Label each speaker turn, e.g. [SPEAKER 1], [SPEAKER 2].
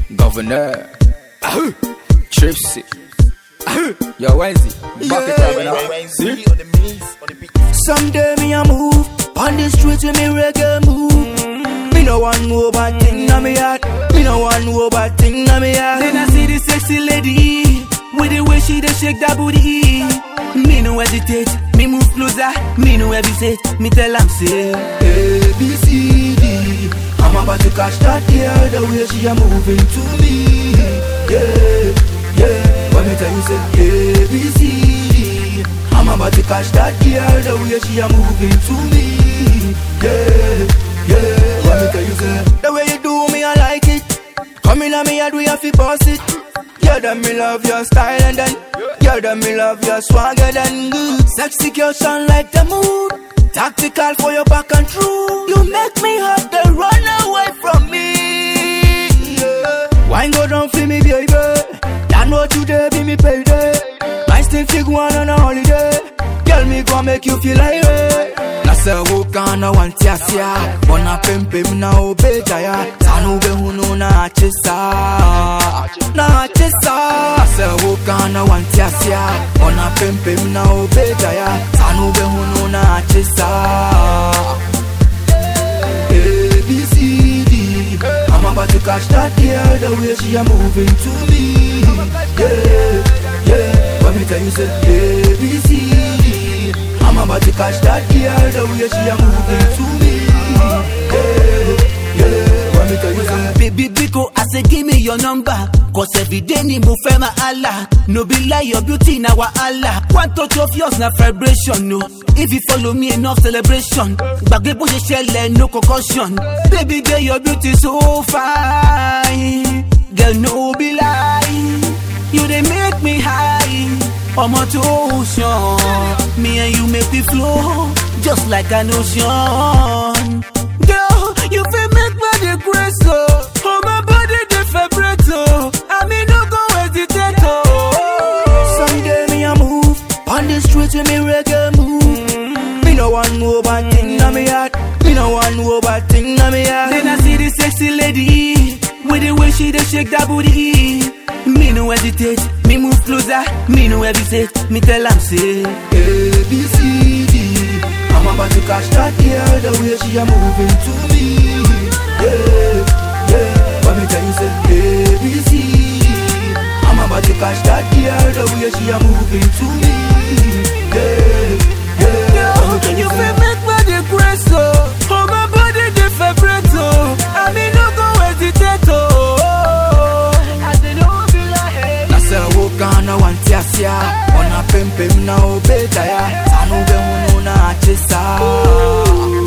[SPEAKER 1] Governor. Ahu. Tripsy. Ahu. Yo, Wednesday. Back it up now. See?
[SPEAKER 2] Someday me a move on the street with me reggae move. Me no one know bad thing na me heart. Me no one know bad thing na me heart. Then I see the sexy lady with the way she dey shake that booty. Me no hesitate, me move closer. Me no hesitate, me tell am say A B C D. I'm about to catch that girl the way she a moving to me. Yeah, yeah. Let me tell you say A B C D. I'm about to catch that girl the way she a moving to me. Yeah, yeah. Let me tell you say the way you do me, I like it. Come in on me head, we have to boss it. Yeah, that me love your style and then Yeah, that me love your swagger then good Sexy girl shine like the moon Tactical for your back and true You make me have to run away from me yeah. Wine go down for me baby That know today be me payday My still fig one on a holiday Girl me go make you feel like hey. Nasa wukana wantiasia Wana pempem na obejaya Tanu behunu na achisa Na achisa Nasa wukana wantiasia Wana pempem na obejaya Tanu behunu na achisa A, B, C, D I'm about to catch that girl The way she a moving to me Yeah, yeah Let me tell you say A, B, C, D I'm about to catch that girl The way she a moving to me Yeah, yeah Let me tell you say
[SPEAKER 3] Baby Biko, I say give me your number. Cause every day ni mo fẹ́ ma Allah. No be lie, your beauty na wa Allah. One touch of yours na vibration, no. If you follow me enough celebration. Gbàgbé bó ṣe ṣẹlẹ̀, no concussion. Baby girl, your beauty so fine. Girl, no be lie. You dey make me high. Ọmọ tó ṣan. Me and you make me flow. Just like an ocean. Girl, you fit make me dey grace, oh. Oh, my body dey vibrate, oh. I mean, no go hesitate, oh.
[SPEAKER 2] Someday me a move on the street with me reggae move. Me no one know bad thing na me heart. Me no one know bad thing na me heart. Then I see the sexy lady with the way she dey shake that booty. Me no hesitate, me move closer. Me no hesitate, me tell am say A B C D. I'm about to catch that girl the way she a moving to me. Yeah, yeah. Let me tell you say A B C D. I'm about to catch that girl the way she a moving to me. Yeah, yeah. Let me tell
[SPEAKER 3] You
[SPEAKER 2] say-
[SPEAKER 3] fit make me dey grace, oh. Oh, my body dey vibrate, oh. I mean, no go hesitate, oh. I say no be like
[SPEAKER 2] Nasa wukana wantiasia Wana pempem na obetaya Tanu behunu na achisa